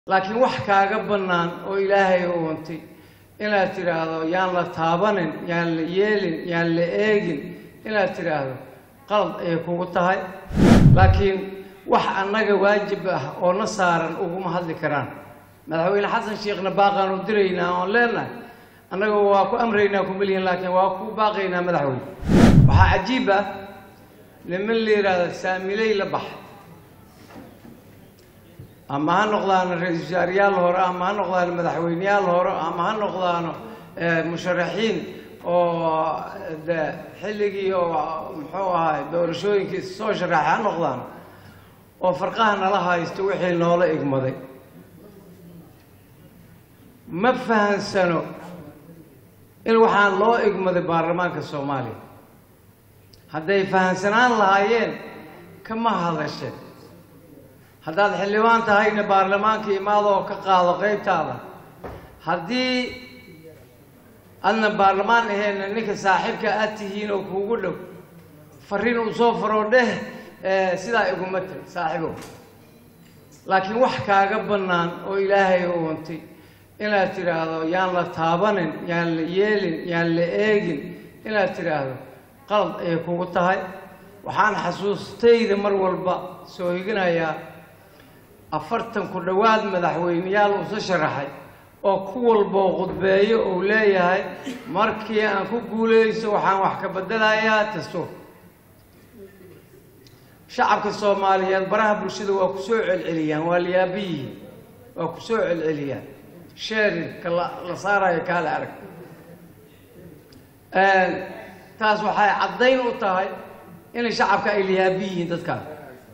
laakiin wax kaaga bannaan oo ilaahay u untay inaad tidhaahdo yaan la taabanin yaan la yeelin yaan la eegin inaad tidhaahdo qalad ayay kugu tahay laakiin wax annaga waajib ah oo na saaran uguma hadli karaan madaxweyne xasan sheekhna baaqaan u diraynaa oon leenahay annaga waa ku amraynaa kumalihin laakiin waa ku baaqaynaa madaxweyne waxaa cajiib ah niman la yidhaahdo saamiley la bax ama ha noqdaano ra-iisul wasaarayaal hore ama ha noqdaano madaxweyneyaal hore ama ha noqdaano musharaxiin oo de xilligii oo muxuu ahaay doorashooyinkii soo sharaxay ha noqdaano oo farqaha nala haysto wixii noola igmaday ma fahansano in waxaan loo igmaday baarlamaanka soomaaliya hadday fahansanaan lahaayeen kama hadasheen haddaad xildhibaan tahayna baarlamaanka imaadoo ka qaado qaybtaada haddii adna baarlamaan aheenna ninka saaxiibka aad tihiin oo kuugu dhow fariin uu soo faroo dheh sidaa iguma tag saaxiibow laakiin wax kaaga bannaan oo ilaahay u untay inaad tidhaahdo yaan la taabanin yaan la yeelin yaan la eegin inaad tidhaahdo qalad ayay kugu tahay waxaan xasuustayda mar walba soo higinayaa afartan ku dhowaad madaxweyneyaal uusa sharaxay oo ku walboo khudbeeyo uu leeyahay markii aan ku guulayso waxaan wax ka beddelayaa dastuur shacabka soomaaliyeed baraha bulshada waa ku soo celceliyaan waa liyaabi yihiin waa ku soo celceliyaan sheerirka la saarayo kaale arag taas waxay caddayn u tahay inay shacabka ay liyaabi yihiin dadkaan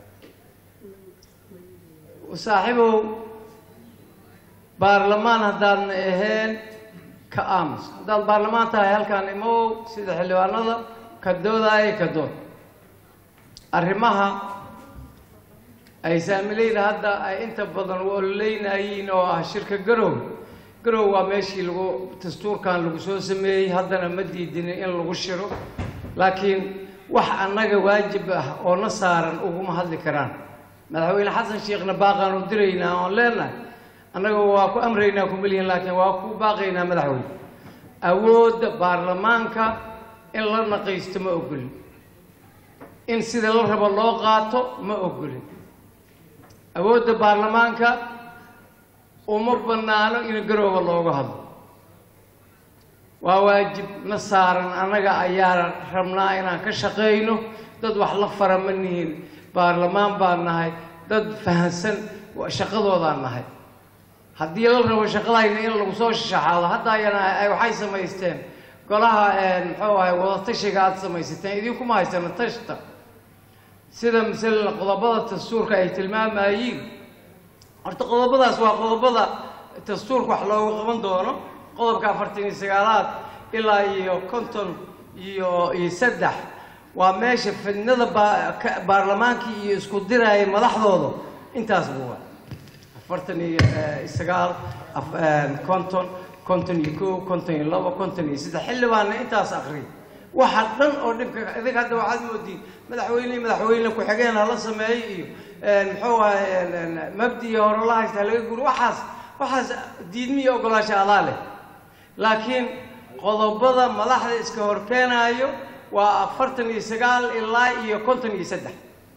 saaxiibow baarlamaan haddaadna ahayn ka aamus haddaad baarlamaan tahay halkaan imow sida xildhibaanada ka doodaayo ka dood arrimaha ay saamileyda hadda ay inta badan u ololeynayiin oo ah shirka garow garow waa meeshii lagu dastuurkan lagu soo sameeyey haddana ma diidinin in lagu shiro laakiin wax annaga waajib ah oo na saaran uguma hadli karaan madaxweyne xasan sheekhna baaqaan u diraynaa oon leenahay annaga waa ku amraynaa kumalihin laakiin waa ku baaqaynaa madaxweyne awoodda baarlamaanka in la naqaysto ma ogolin in sida la rabo loo qaato ma ogolin awoodda baarlamaanka uma bannaano in garooba looga hadlo waa waajib na saaran annaga ayaa rabnaa inaan ka shaqayno dad wax la fara ma nihin baarlamaan baan nahay dad fahansan shaqadoodaan nahay haddii la rabo shaqadayna in lagu soo shaxaado hadda ayana waxay samaysteen golaha muxuu ahay wadatashiga aada samaysateen idinkuma haysana tashta sida masalan qodobada dastuurka ay tilmaamayiin horta qodobadaas waa qodobada dastuurka wax loogu qaban doono qodobka afartan iyo sagaalaad ilaa iyo konton iyo iyo saddex waa meesha fidnada baarlamaankii iyo isku diraaya madaxdooda intaas buu waa afartan iyo sagaal konton konton iyo kow konton iyo labo konton iyo saddex xildhibaanna intaas akriy waxa dhan oo dhibka idig hadda waxaad moodiin madaxweyne madaxweyne ku-xigeen hala sameeyo iyo muxuu ahay mabdiya hore la haysta halaga guri waxaas waxaas diidmiyo ogolaasha adaa leh laakiin qodobada madaxda iska horkeenaayo waa afartan iyo sagaal ilaa iyo konton iyo saddex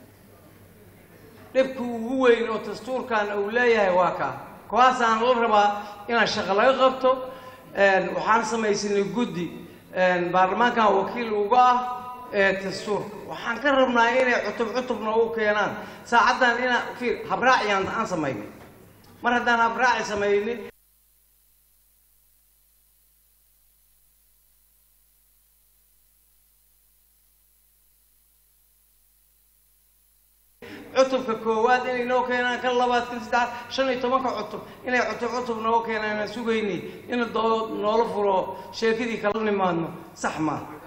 dhibka ugu weyn oo dastuurkan uu leeyahay waa kaa kuwaasaan la rabaa inaan shaqo laga qabto waxaan samaysanay guddi baarlamaankan wakiil uga ah ee dastuurka waxaan ka rabnaa inay cutub cutubna u keenaan saacaddan inaan fiir habraaciyaan aan samaynay mar haddaan habraaci samaynay cutubka koowaad inay noo keenaan kan labaad kan saddexaad shan iyo tobanka cutub inay cutub cutub noo keenaan aan sugaynay ina doo noola furo sheekadii kala nimaadno sax maa